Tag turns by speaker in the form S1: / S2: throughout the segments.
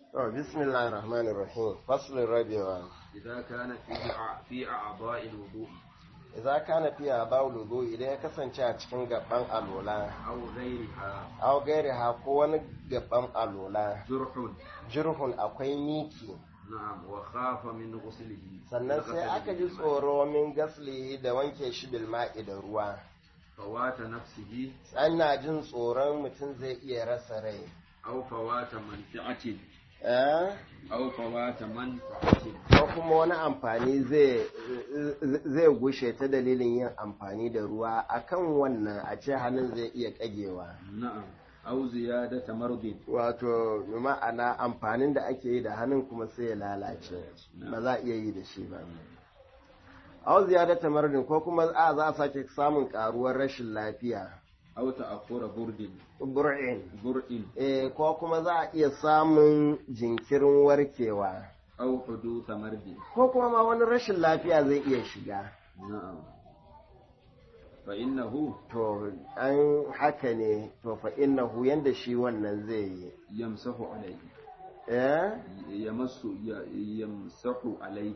S1: To, bismillahir rahmanir rahim faslin rabewa
S2: إذا كان في أع- في أعضاء الوضوء
S1: idza kana fiya bawlu wudu idan ya kasance a cikin gaban alola
S2: أو غيرها
S1: aw gairiha ko wani gaban alola
S2: جرح
S1: jirhun akwai miki
S2: نعم وخاف من غسله
S1: sannan sai aka ji tsoro min gasli da wanke shi bil ma'i da ruwa
S2: فوات نفسه
S1: ana jin tsoron mutum zai iya rasa rai
S2: أو فوات منفعة
S1: eh
S2: أو فوات منفعة
S1: ko kuma wani amfani zai zai gushe ta dalilin yin amfani da ruwa akan wannan a ce hannun zai iya kagewa
S2: نعم أو زيادة مرض
S1: wato ma'ana amfanin da ake yi da hannun kuma sai ya lalace ba za a iya yi da shi ba au ziyadata maradin ko kuma a za a sake samun karuwar rashin lafiya
S2: أو تأخر برد
S1: bur'in
S2: برء
S1: eh ko kuma za a iya samun jinkirin warkewa
S2: أو حدوث مرض
S1: ko kuma ma wani rashin lafiya zai iya shiga
S2: نعم فإنه
S1: to an haka ne to fa innahu yanda shi wannan zai yi
S2: يمسح عليه
S1: eh
S2: يمس ي- يمسح عليه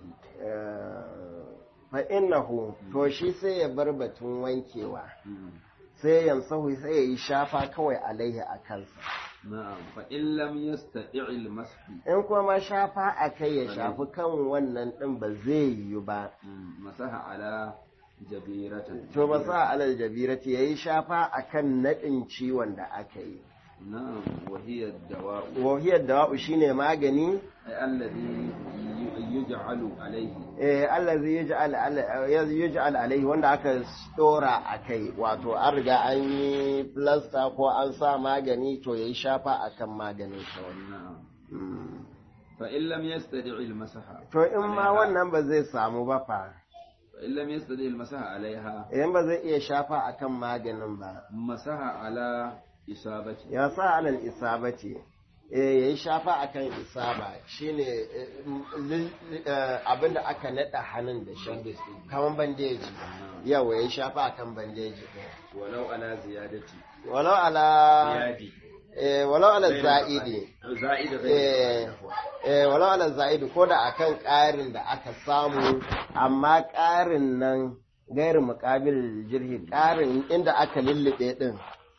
S1: fa innahu to shi sai ya bar batun wankewa
S2: مم.
S1: sai yansahu sai ya yi shafa kawai alaihi a kansa
S2: نعم فإن لم يستطع المسح
S1: in kuma shafa a kai ya shafi kan wannan ɗin ba zai yiwu ba
S2: مم. مسح على جبيرة
S1: to ba sa alal jabirati ya yi shafa a kan naɗin ciwon da aka yi
S2: نعم وهي الدواء
S1: wahiyar dawa'u shine magani
S2: أي الذي ي- يجعل عليه
S1: eh Allah zai yaj'al ala- yaj'al alaihi wanda aka dora a kai wato an riga an yi plaster ko an sa magani to yayi shafa akan maganin kawai
S2: نعم
S1: Mm.
S2: فإن لم يستطع المسح
S1: to in ma wannan ba zai samu ba fa
S2: فإن لم يستطع المسح عليها
S1: idan ba zai iya shafa akan maganin ba
S2: مسح على إصابته
S1: ya sa alal isabati eh yayi shafa akan isaba shine eh, li- eh, abinda aka nada hannun da shi kaman bandeji yawa yayi shafa akan bandeji din.
S2: ولو على زيادة
S1: walau ala
S2: زيادة
S1: eh walau ala za'idi
S2: زائد
S1: eh
S2: غير
S1: eh walau ala za'idi ko da akan ƙarin da aka samu amma ƙarin nan gairu muqabil jirhi ƙarin inda aka lullube din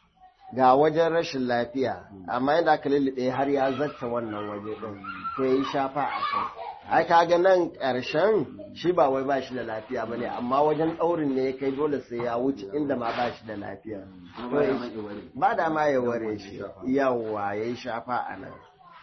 S1: ga wajen rashin lafiya amma inda aka lullube har ya zatta wannan waje din to yi shafa a kai ai kaga nan ƙarshen shi ba wai ba shi da lafiya bane amma wajen ɗaurin ne ya kai dole sai ya wuce inda ma ba shi da lafiya To yi- ba da ma ya ware shi yawwa ya yi shafa a nan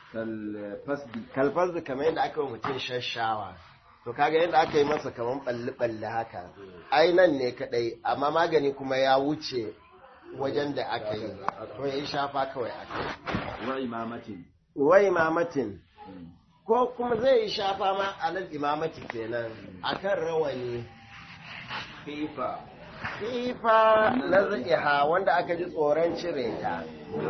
S2: كالفسد
S1: kalfar da kamar yadda aka yi mutum shashawa to kaga yadda aka yi masa kamar balle-balle haka ai nan ne kadai amma magani kuma ya wuce wajen da aka yi to ya yi shafa kawai a kai
S2: وإمامة
S1: wai imamatin ko kuma zai yi shafa ma a nan imamati kenan akan rawani
S2: كيف
S1: fifa na za'iha wanda aka ji tsoron cire ta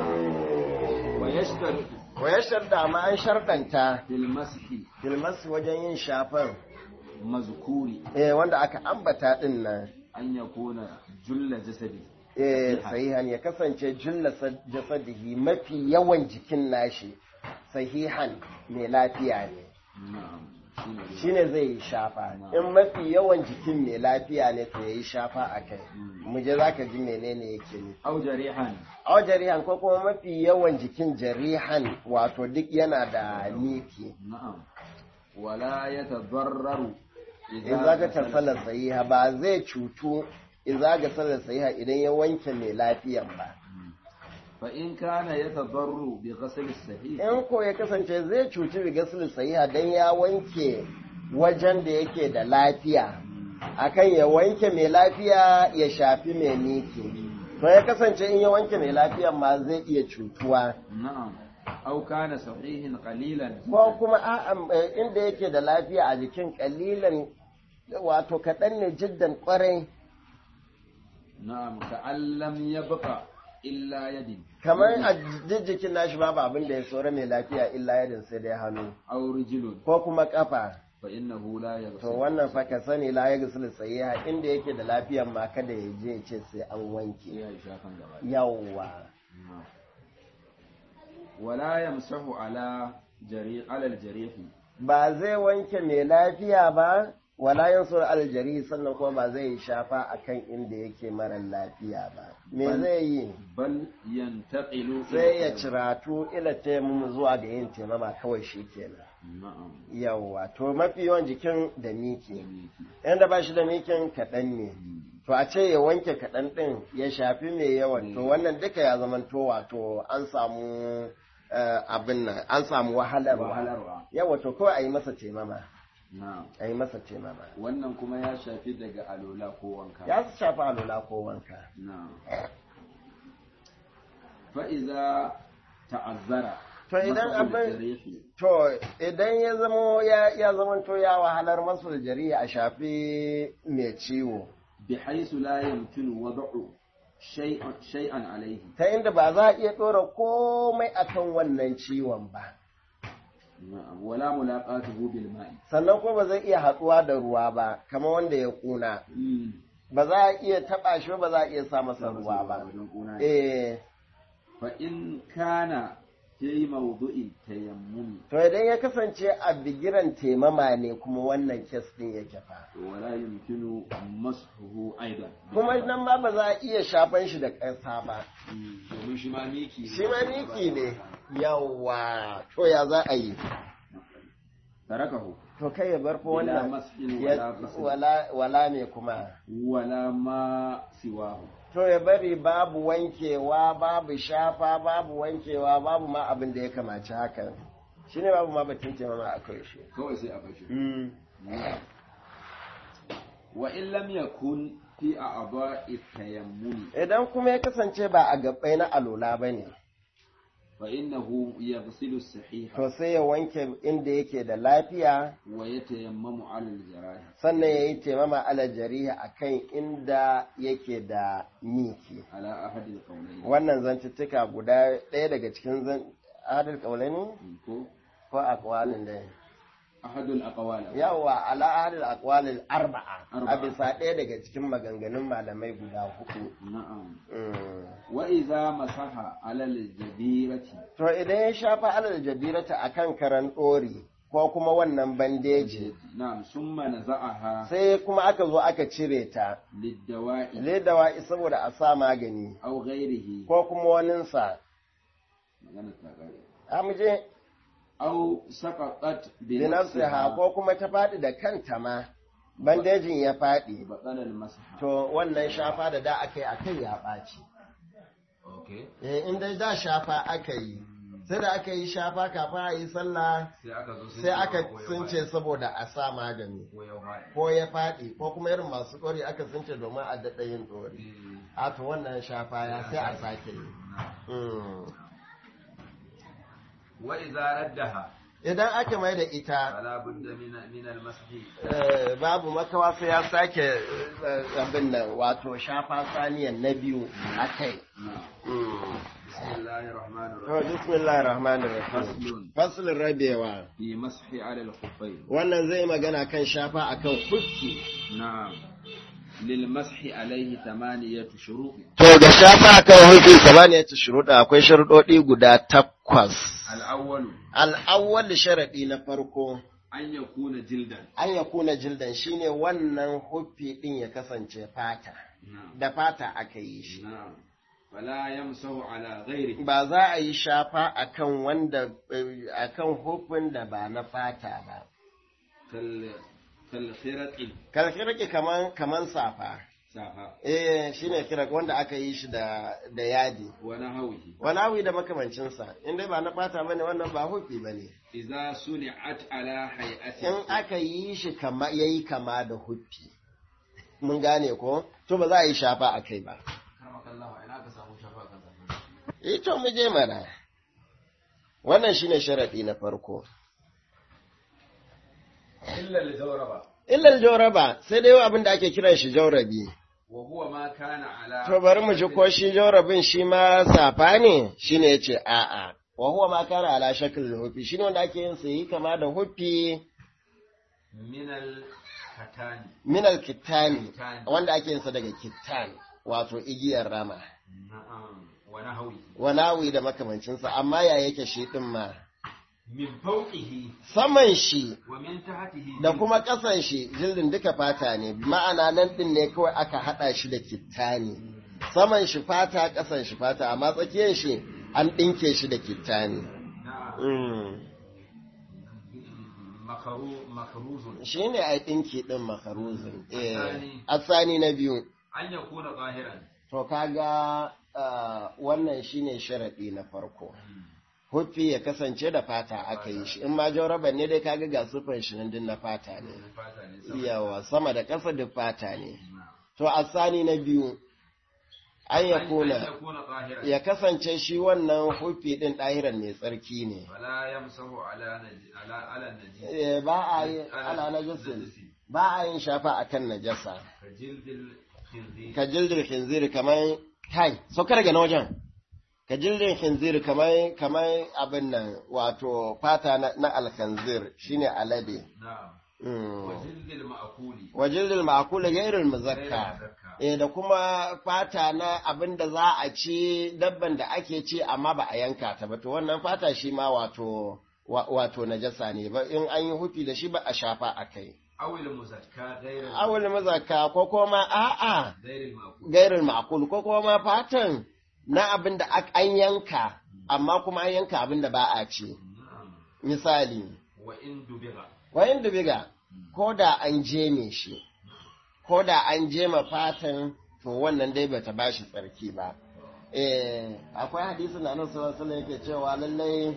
S2: ويشترط
S1: wayar da ma an sharɗanta
S2: في المسح
S1: filmas wajen yin shafan
S2: مذكور
S1: eh wanda aka ambata din nan
S2: أن يكون جل جسده
S1: eh sahihan ya kasance julla jasadihi mafi yawan jikin nashi sahihan mai lafiya ne
S2: نعم شنو
S1: shine zai yi shafa in mafi yawan jikin mai lafiya ne to yayi shafa a kai mu je zaka ji menene yake ne
S2: أو جريحا
S1: aw jarihan ko kuma mafi yawan jikin jarihan wato duk yana da miki
S2: نعم ولا يتضرر
S1: in zaka tasalla sahiha ba zai cutu in zaka sallar sahiha idan ya wanke mai lafiyan ba
S2: فإن كان يتضرر بغسل الصحيح
S1: in ko ya kasance zai cuci bigasul sahiha dan ya wanke wajen da yake da lafiya akan ya wanke mai lafiya ya shafi mai miki to ya kasance in ya wanke mai lafiya ma zai iya cutuwa
S2: نعم أو كان صحيح قليلا
S1: ko kuma a'a eh, inda yake da lafiya a jikin kalilan wato kaɗan ne jiddan kwarai
S2: نعم كأن لم يبقى إلا يد
S1: kamar a duk jikin nashi babu abin da ya tsora mai lafiya illa yadin sai dai hannu
S2: أو رجل
S1: ko kuma kafa
S2: فإنه لا
S1: to
S2: يغسل
S1: wannan fa ka sani la ya gusul sahiha inda yake da lafiyan ma kada ya je ya ce sai an wanke
S2: يا شافن gaba
S1: yawwa
S2: نعم. ولا يمسح على جريح على الجريح
S1: ba zai wanke mai lafiya ba wala yansur aljari sannan kuma ba zai shafa akan inda yake mara lafiya ba me
S2: Bal-
S1: zai yi
S2: بل ينتقل
S1: sai ya
S2: إلى-
S1: ciratu ila taimum zuwa ga yin taimama kawai shi kenan
S2: نعم
S1: yawwa to mafi yawan jikin da miki
S2: يميكي.
S1: yanda ba shi da mikin kaɗan ne to a ce ya wanke kaɗan ɗin ya shafi mai yawan to wannan duka ya zamanto wato an samu eh, abin nan an samu wahalarwa
S2: wahalarwa
S1: yawa to kawai a yi masa taimama
S2: na'am
S1: a yi masa taimama
S2: wannan kuma ya shafi daga alola ko wanka
S1: ya su shafi alula ko wanka
S2: na'am fa iza ta'azzara
S1: To idan
S2: mas'ul
S1: abin-
S2: jarihi,
S1: to idan ya zamo ya ya zamanto ya wahalar masu jariya a shafi mai ciwo
S2: bihaisu la yumkinu wad'u shay'an shay'an alayhi
S1: ta inda ba za a iya ɗora komai akan wannan ciwon ba
S2: na'am wala mulaqatuhu bil ma'i
S1: sannan kuma ba zai iya haɗuwa da ruwa ba kamar wanda ya ƙuna
S2: Mm.
S1: ba za a iya taɓa shi ba ba za a iya sa masa ruwa ba
S2: wajen kuna ne.
S1: eh
S2: fa in kana fi mawdu'in tayammum
S1: to idan ya kasance a bigiran temama ne kuma wannan kes ɗin yake fa
S2: wala yumkinu mashuhu aidan
S1: kuma nan ma ba za a iya shafan shi da ƙasa ba
S2: Mm, domin shi ma miki
S1: shi ma miki ne yawa to ya za a yi
S2: tarakahu
S1: to kai ya bar fa
S2: Bila
S1: wannan
S2: mas'in
S1: ya-
S2: wala ghusl.
S1: wala wala me kuma
S2: wala ma siwahu
S1: to ya bari babu wankewa babu shafa babu wankewa babu ma abin da ya kamaci hakan shine babu ma batun temama a kai shi
S2: kawai sai a bashi
S1: Mm.
S2: wa in lam yakun fi a'dha'i tayammum
S1: idan kuma ya kasance ba a gabbai na alola ba ne
S2: fa innahu yaghsilu as-sahiha
S1: to sai ya wanke inda yake da lafiya
S2: wa yatayammamu 'ala al-jarahi
S1: sannan ya yi taimama ala jariha a kan inda yake da miki
S2: ala ahadi al-qawlayn
S1: wannan zantuttuka guda ɗaya daga cikin zan adal ƙaulani
S2: ko
S1: ko akwalin da
S2: ahadu al-aqwal
S1: yawa ala adal akwalin arba'a a
S2: Arba'a.
S1: bisa ɗaya daga cikin maganganun malamai guda hudu
S2: na'am
S1: Mm.
S2: wa idza masaha 'ala al-jabirati
S1: to idan ya shafa alal jabirata akan karan ɗori ko kuma wannan bandeji
S2: na'am summa naza'aha
S1: sai kuma aka zo aka cire ta
S2: lid-dawa'i
S1: ledawa saboda a sa magani
S2: aw ghayrihi
S1: ko kuma waninsa
S2: magana ta kare
S1: a muje
S2: aw saqatat bi
S1: binafsiha ko kuma ta faɗi da kanta ma bandejin ya faɗi
S2: batala al-masaha
S1: to wannan shafa da da aka yi a kai ya ɓaci
S2: okay
S1: eh in dai da shafa aka yi sai da aka yi shafa kafin a yi sallah
S2: sai aka zo
S1: sai aka sunce saboda a sa magani ko ya faɗi ko kuma irin masu ɗori aka sunce domin a daɗa yin ɗori a to wannan shafa ya sai a sake yi Mm.
S2: wa idza raddaha
S1: idan aka mai da ita
S2: fala budda min min al-mashi
S1: Eh, babu makawa sai ya sake eh, abin nan wato shafa saniyan na biyu a kai.
S2: bismillahir rahmanir
S1: To,
S2: rahim
S1: bismillahir rahmanir rahim.
S2: faslun
S1: Faslin rabewa.
S2: fi mashi 'ala al-khuffayn
S1: Wannan zai magana kan shafa akan kuski.
S2: na'am lil mashi alayhi thamaniyatu shurut
S1: To, ga shafa akan hukki kamar ya ci shuruɗa akwai sharuɗoɗi guda takwas.
S2: al-awwal
S1: Al'awwal sharaɗi na farko,
S2: an yakuna jildan
S1: an ya kuna jildan shine wannan huffi ɗin ya kasance fata.
S2: na'am
S1: Da fata aka yi shi.
S2: na'am fala yamsahu ala ghairi
S1: ba za a yi shafa akan wanda eh, akan hufin da ba na fata ba
S2: kal kal khiraqi
S1: kalkirki kaman kaman safa
S2: safa
S1: eh shine kira wanda aka yi shi da da yadi
S2: wa nahwihi
S1: walawi da makamancin sa in dai ba na fata bane wannan ba hufi bane
S2: idza suni'at ala hay'ati
S1: in aka yi shi kama yayi kama da hufi mun gane ko to ba za a yi shafa akai ba
S2: karmakallahu ina ka samu shafa kan
S1: eh to mu je mana wannan shine sharadi na farko
S2: illa li zawraba
S1: illal jawraba sai dai abin da ake kiran shi jawrabi
S2: wa huwa ma kana ala
S1: To bari mu ji ko shi jaurabin shi ma safa ne shine yace a'a wa huwa ma kana ala shakl hufi shine wanda ake yin sai kama da hufi
S2: min al katani
S1: min al kittani
S2: Kittani.
S1: wanda ake yin sa daga kittan wato igiyar rama
S2: na'am wa nahwi
S1: wanawi da makamancinsa amma ya yake shi ɗin ma
S2: min fawqihi
S1: saman shi
S2: wa min tahtihi
S1: da kuma ƙasan shi jildin duka fata ne ma'ana nan ɗin ne kawai aka haɗa shi da kittani saman shi fata ƙasan shi fata amma tsakiyar shi an ɗinke shi da kittani
S2: na'am
S1: mm.
S2: makaru makaruzun
S1: shi ne a ɗinki ɗin makaruzin eh
S2: Asani.
S1: asani na biyu
S2: an yakuna zahiran
S1: to kaga ah, wannan shine sharaɗi na farko huffi ya kasance da fata aka yi shi in ma jauraban ne dai kaga ga sufan shi nan din na fata ne
S2: fata ne sama
S1: yawa sama da ƙasa duk fata ne
S2: Na'am.
S1: to asani na biyu an ya
S2: an
S1: kuna
S2: yakuna zahiran
S1: ya kasance shi wannan huffi din ɗahiran mai tsarki ne
S2: wala yamsahu ala naji ala ala naji
S1: Eh, ba a yi ala najasin ba a yin shafa akan najasa
S2: ka jildil khinzir
S1: ka jildin khinzir kamar kai sauka daga na wajen ka jildin khinzir kamar kamar abin nan wato fata na, na alkhanzir shine alade
S2: na'am
S1: Mm.
S2: wa jildil ma'kuli
S1: wa jildil ma'kul ghairil
S2: Ghairil
S1: muzakka
S2: muzakka.
S1: eh da kuma fata na abin da za a ci dabban da ake ci amma ba a yanka ta ba to wannan fata shi ma wato wa- wato najasa ne ba in an yi hufi da shi ba a shafa a kai
S2: awil muzakka ghairil
S1: awul muzakka ko kuma a'a
S2: ghairil ma'kul
S1: gairin ma'akul ko kuma fatan na abin da ak- an yanka amma kuma an yanka abin da ba a ci
S2: na'am
S1: misali
S2: wa in dubiga
S1: wayan dubiga ko da an jeme shi ko da an jema fatan to wannan dai bata bashi tsarki ba eh akwai hadisin da Annabi sallallahu alaihi wasallam yake cewa lallai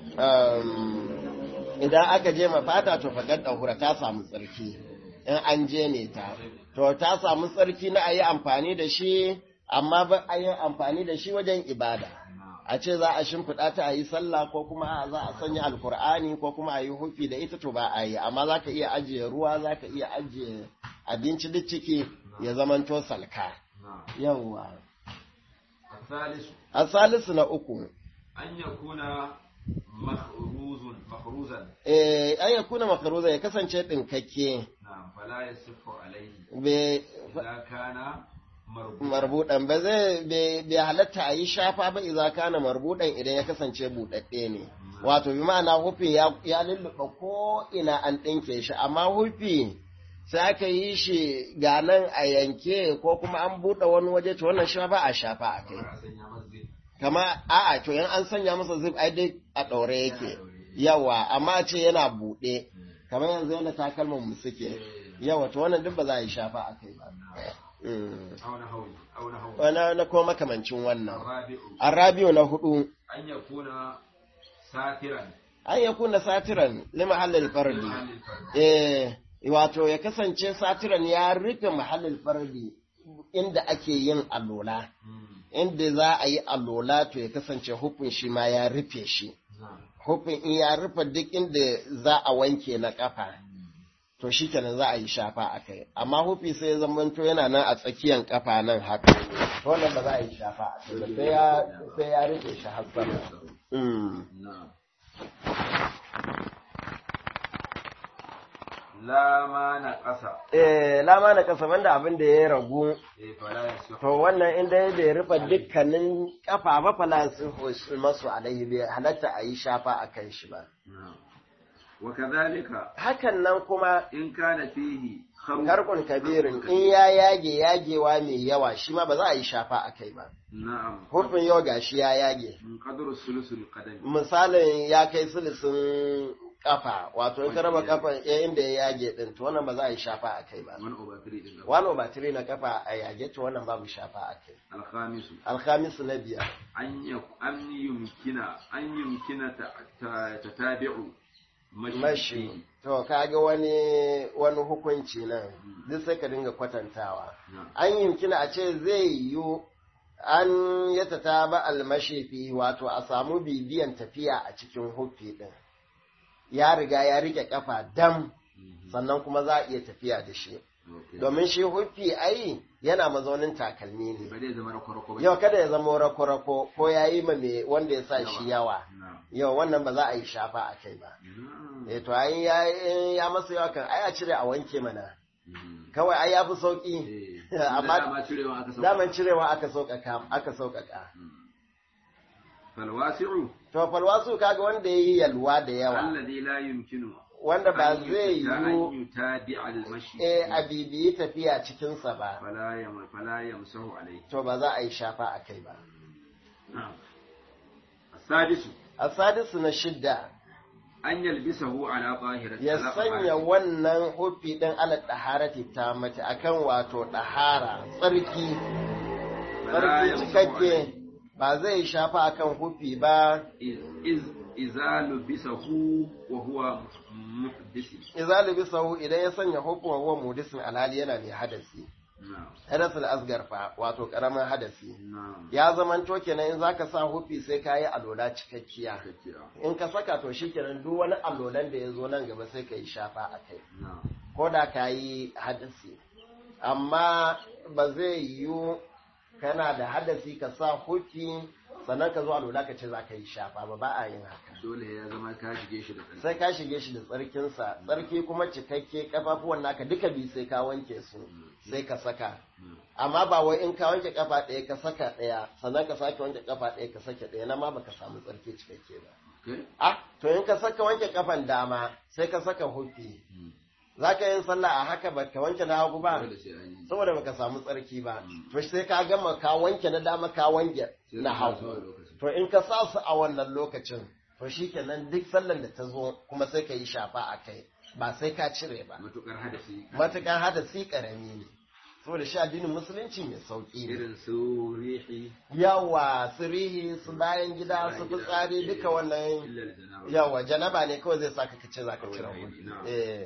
S1: um, idan aka jema fata to faƙar ɗahura ta samu tsarki in an jeme ta to ta samu tsarki na a yi amfani da shi amma ba a yi amfani da shi wajen ibada
S2: na'am
S1: a ce za a shimfiɗa ta a yi sallah ko kuma a za a sanya alkur'ani ko kuma a yi hufi da ita to ba a yi amma za ka iya ajiye ruwa za ka iya ajiye abinci duk ciki ya zamanto salka
S2: na'am
S1: yawwa
S2: الثالث
S1: a salisu na uku
S2: أن يكون مخروز مخروزا
S1: eh an ya kuna makaruza ya kasance ɗinkakke
S2: نعم فلا يصح عليه
S1: bai
S2: إذا كان مربوطا
S1: marbuɗan ba zai bai bai halatta a yi shafa ba iza kana marbuɗan idan ya kasance buɗaɗɗe ne wato bi ma'ana hufi ya ya lulluɓa ko ina an ɗinke shi amma hufi sai aka yi shi ga nan a yanke ko kuma an buɗe wani waje to wannan shi ba a shafa a kai
S2: sanya masjid
S1: kama a'a to yan an sanya masa zip ai dai a ɗaure yake yawa amma ce yana buɗe kamar yanzu yana takalman mu suke yawa to wannan duk ba za a yi shafa a kai ba Mm.
S2: أو نحوه أو نحوه
S1: wani na kuma makamancin wannan
S2: الرابع
S1: arabiyo na hudu
S2: أن يكون ساترا
S1: an ya kuna satiran lima halil fardi
S2: لمحل الفرد
S1: eh wato ya kasance satiran ya rufe mahallin fardi inda ake yin alola
S2: مم.
S1: inda za a yi alola to ya kasance hukun shi ma ya rufe shi
S2: نعم
S1: hukun in ya rufe duk inda za a wanke na kafa to shi kenan za a yi shafa a kai amma hufi sai ya zamanto yana nan a tsakiyan kafa nan haka to wannan ba za a yi shafa a kai ba sai ya sai ya rufe shi har sama Mm.
S2: نعم لا ما نقص
S1: eh lama na kasa banda abin da ya ragu
S2: إيه فلا يصح
S1: to wannan inda ya bai rufe dukkanin kafa ba fala su masu alaihi bai halatta a yi shafa a kan shi ba
S2: نعم وكذلك
S1: hakan nan kuma
S2: إن كان فيه خروج
S1: karkun kabirin in ya yage yagewa mai yawa shi ma ba za a yi shafa a kai ba
S2: نعم
S1: hurfin yau gashi ya yage
S2: من قدر الثلث القدم
S1: misalin ya kai silisin kafa wato in ka raba kafa ya inda ya yage din to wannan ba za a yi shafa a kai ba
S2: من over three din
S1: wani obatiri na kafa a yage to wannan babu shafa a kai
S2: الخامس
S1: alhamisu na biyar
S2: أن يك- أن يمكن أن يمكن ت- ت- تتابع
S1: mashi
S2: مشي
S1: to kaga wani wani hukunci nan duk sai ka dinga kwatantawa
S2: نعم
S1: an yimkina a ce zai yiwu an ya ta ba almashifi wato a samu bibiyan tafiya a cikin hufi din ya riga ya rike kafa dam sannan kuma za a iya tafiya da shi
S2: Okay.
S1: domin shi hufi ai yana mazaunin takalmi ne
S2: ba zai zama rako-rako ba
S1: yau kada ya zama rako-rako ko ya yi ma me wanda ya sa shi yawa
S2: Na'am.
S1: yau wannan ba za a yi shafa a kai ba
S2: Na'am.
S1: eh to ai ya ya masa yawa kan ai a cire a wanke mana
S2: Mhm.
S1: kawai ai ya fi sauki
S2: Eh,
S1: amma
S2: dama cirewa aka sauka.
S1: daman cirewa aka sauƙaƙa aka sauƙaƙa
S2: falwasi'u
S1: to falwasu kaga wanda yayi yalwa da yawa
S2: alladhi la yumkinu
S1: wanda ba
S2: an
S1: zai
S2: yuta- an
S1: yiwu
S2: yutabi al-mashi
S1: eh a bibiyi tafiya cikin sa ba
S2: fala yam fala yamsahu alayhi
S1: to ba za a yi shafa a kai ba
S2: na'am السادس
S1: asadisu na shidda
S2: أن يلبسه على طاهرة
S1: ya
S2: على
S1: sanya
S2: طهارة.
S1: wannan hufi din ala daharati ta mace akan wato dahara tsarki
S2: فلا
S1: tsarki
S2: يمسح
S1: cikakke
S2: عليه.
S1: ba zai shafa akan hufi ba
S2: إذ إذ- إذا لبسه وهو محدث
S1: idza labisahu idan ya sanya hukun huwa mudisin alhali yana mai hadasi
S2: نعم
S1: hadasul asgar fa wato karamin hadasi
S2: نعم
S1: ya zamanto kenan in zaka sa hufi sai ka yi alola cikakkiya
S2: كثيرا.
S1: in ka saka to shikenan duk wani alolan da ya zo nan gaba sai ka yi shafa a kai
S2: نعم
S1: ko da ka yi hadasi amma ba zai yiwu kana da hadasi ka sa hufi sannan ka zo alola ka ce za ka yi shafa ba ba a yin haka
S2: dole ya zama ka shige shi da tsarki
S1: sai ka shige shi da tsarkinsa tsarki kuma cikakke kafafuwan naka duka bi sai ka wanke su sai ka saka
S2: Mm.
S1: amma ba wai in ka wanke kafa ɗaya ka saka ɗaya sannan ka sake wanke kafa ɗaya ka sake ɗaya na ma baka samu tsarki cikakke ba
S2: Okay?
S1: ah to in ka saka wanke kafan dama sai ka saka hufi
S2: Mm.
S1: za ka yin sallah a haka ba ka wanke na hagu ba
S2: Dole sai an yi.
S1: saboda baka samu tsarki ba
S2: Mm.
S1: to sai ka gama ka wanke na dama ka wanke
S2: Sai
S1: na
S2: ka sa su a
S1: hagu
S2: lokacin.
S1: to in ka sa su a wannan lokacin to shikenan duk sallan da ta zo kuma sai ka yi shafa a kai ba sai ka cire ba
S2: Matukar hadasi.
S1: matukan hada si karami ne saboda shi addinin musulunci mai sauki ne
S2: Irin su rihi.
S1: yawa sirihi su bayan gida su
S2: Bayan gida,
S1: fitsari
S2: eh,
S1: duka wannan
S2: illa al-janaba.
S1: yawa janaba ne kawai zai saka kace zaka
S2: Kawai
S1: cire
S2: aini,
S1: hudu
S2: na'am.
S1: eh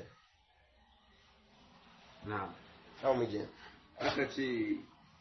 S2: Na'am.
S1: kawo mu je
S2: Aka ce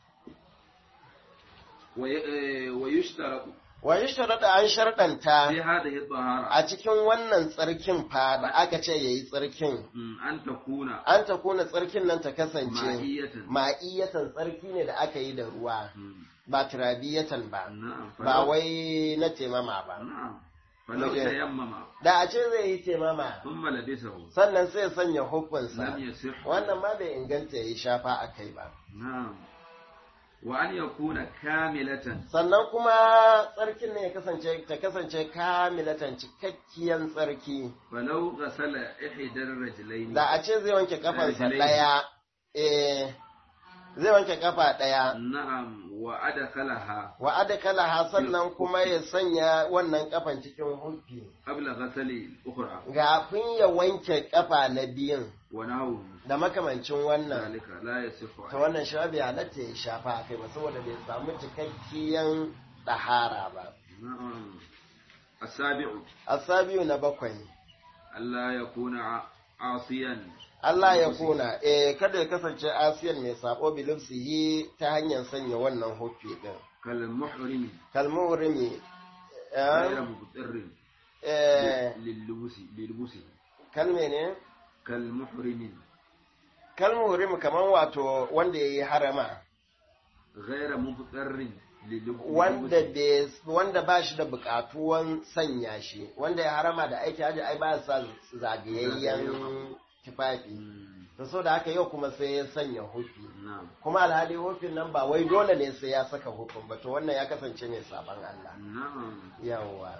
S2: wa ya- eh, wa yushtaratu
S1: wa yushrada an sharɗanta
S2: fi hadhihi tahara
S1: a cikin wannan tsarkin fa da aka ce yayi tsarkin
S2: Mm, an takuna
S1: an ta kuna tsarkin nan ta kasance
S2: ma'iyatan.
S1: ma'iyatan tsarki ne da aka yi da ruwa
S2: Mm,
S1: ba turabiyatan ba
S2: Na'am.
S1: ba
S2: falau-
S1: wai na temama ba
S2: Na'am. Falau
S1: Muje.
S2: tayammama
S1: da a ce zai yi temama
S2: thumma labisahu
S1: sannan sai ya sanya hukunsa
S2: lam yasih.
S1: wannan ma bai inganta ya yi shafa a kai ba
S2: Na'am. Wa an yakuna kamilatan
S1: sannan kuma tsarkin ne ya kasance ta kasance kamilatan cikakkiyan tsarki
S2: falau ghasala ihdar rajulaini
S1: da a ce zai wanke kafansa
S2: Rijlai.
S1: ɗaya eh zai wanke kafa ɗaya
S2: na'am wa adkhalaha
S1: wa adkalaha sannan kuma ya sanya wannan kafan cikin hufi
S2: qabla ghasali ukhra
S1: kafin ya wanke kafa na biyun
S2: wa nahu
S1: da makamancin wannan
S2: zalika la yasihu
S1: ta wannan shi bai halatta ya shafa a kai ba saboda bai samu cikakkiyan ɗahara ba
S2: na'am asabi'u
S1: asabiyu na bakwai
S2: Allah ya kuna asiyan
S1: Allah ya kuna eh kada ya kasance asiyan mai sabo bilufsihi ta hanyar sanya wannan hufi din
S2: kal muhrimi
S1: kalmurimi
S2: ghayra
S1: eh
S2: muqtarrin
S1: eh
S2: lillubusi lilbusi
S1: kalme ne
S2: kal muhrimi
S1: kalmurimi kaman wato wanda yayi harama
S2: ghayra muqtarrin lillubusi
S1: wanda bai wanda ba shi da bukatuwan sanya shi wanda ya harama da aiki haji ai ba sa zagayayyen tufafi to so da haka yau kuma sai ya sanya hufi
S2: na'am
S1: kuma alhali hufin nan ba wai dole ne sai ya saka hufin ba to wannan ya kasance mai saban Allah
S2: na'am
S1: yawa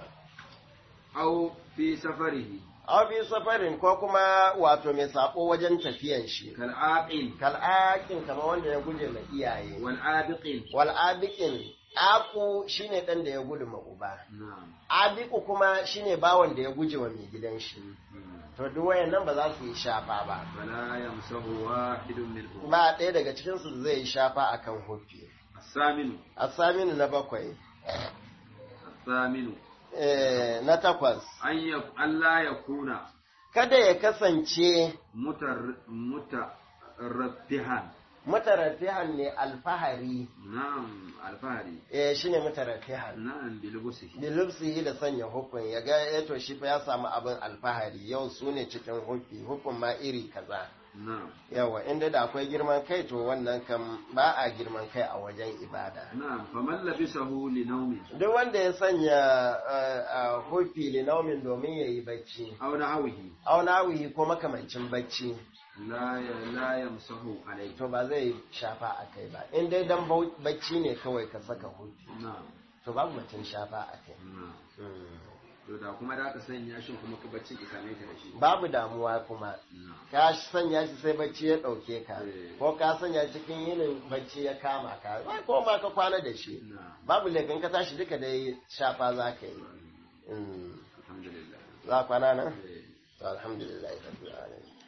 S2: aw fi safarihi
S1: aw bi safarin ko kuma wato mai sabo wajen tafiyan shi
S2: kal aqil
S1: kal'akin kamar wanda ya guje ma iyaye
S2: wal abiqin
S1: wal abiqin aku shine dan da ya gudu ma uba
S2: na'am
S1: abiku kuma shine bawan da ya guje wa mai gidan shi
S2: Mhm.
S1: to duk wayannan ba za su yi shafa ba
S2: fala yamsahu wahidun minhum
S1: ba ɗaya daga cikin su zai yi shafa akan hufi
S2: الثامن
S1: asaminu na bakwai
S2: الثامن
S1: eh, na takwas
S2: أن يك... ألا يكون
S1: kada ya kasance
S2: متر... مترفها
S1: mutarafihan ne alfahari
S2: نعم الفهري
S1: eh shine mutarafihan
S2: نعم بلبسه
S1: bilubsihi da sanya hukun ya ga ya to shi fa ya samu abin alfahari yau su ne cikin hukki hukun ma iri kaza
S2: نعم
S1: yawa inda da akwai girman kai to wannan kam ba a girman kai a wajen ibada
S2: نعم فمن لبسه لنوم
S1: duk wanda ya sanya hukki linaumin domin ya yi bacci
S2: أو نحوه
S1: aunawihi ko makamancin bacci
S2: لا ي... لا يمسه عليه
S1: to ba zai shafa a kai ba in dai dan bau- bacci ne kawai ka saka hukki
S2: نعم
S1: to babu mutum shafa a kai
S2: na'am
S1: Mm.
S2: to da kuma da aka sanya shi kuma ka bacci ka same ka da shi
S1: babu damuwa kuma
S2: na'am
S1: ka sanya shi sai bacci ya ɗauke ka
S2: Eh.
S1: ko ka sanya cikin yinin bacci ya kama ka ba ko ma ka kwana da shi
S2: na'am
S1: babu laifin ka tashi duka dai shafa za ka yi Mm.
S2: alhamdulillah
S1: za kwana nan
S2: Eh.
S1: to alhamdulillah rabbil alamin